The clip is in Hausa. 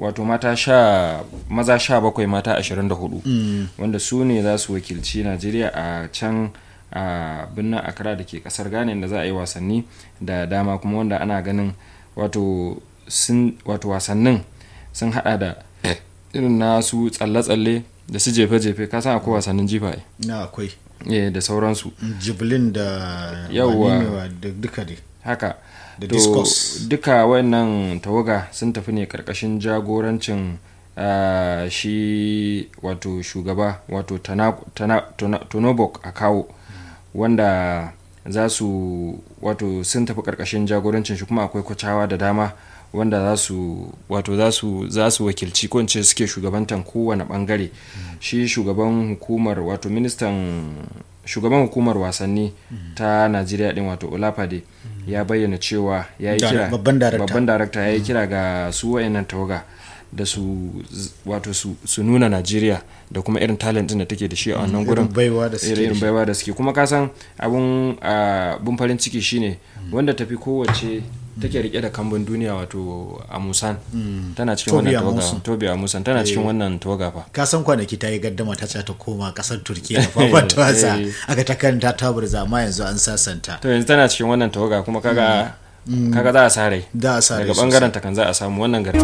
wato mata sha maza sha bakwai mata ashirin da hudu wanda su ne za su wakilci najeriya a can a birnin accra da ke kasar ghana da za a yi wasanni da dama kuma wanda ana ganin wato sun wato wasannin sun hada da irin nasu tsalle-tsalle da su jefe-jefe ka san akwai wasannin jifa ai. na akwai eh da sauransu jibilin da Yawwa. wane ne wa- da duka dai haka Da to discus. duka wannan tawaga sun tafi ne karkashin jagorancin ah, shi wato shugaba wato Tana- Tana- Tona- tonobok a kawo wanda za su wato sun tafi karkashin jagorancin shi kuma akwai kwacawa da dama wanda za su wato za su za su wakilci ko in ce suke shugabantan kowane bangare shi shugaban hukumar wato ministan shugaban hukumar wasanni ta najeriya din wato olafade ya bayyana cewa ya yi Da- kira babban darakta. babban darakta ya yi kira ga su wayannan tawaga da su z- wato su, su nuna najeriya da kuma irin talent din da take da shi a wannan gurin irin baiwa da suke da irin shi. baiwa da suke kuma kasan abun abun farin ciki shine wanda tafi kowace take rike da kambun duniya wato amusan tana cikin Tobi wannan tawaga Amusan. tobi amusan tana cikin wannan tawaga fa ka san kwanaki ta yi gaddama ta ce ta koma kasar turkiya da fafata wasa Eh. aka ta kanta ta burza amma yanzu an sasanta to yanzu tana cikin wannan tawaga kuma kaga kaga za a sare da a sa rai daga sosai. bangaren ta kan za a samu wannan gari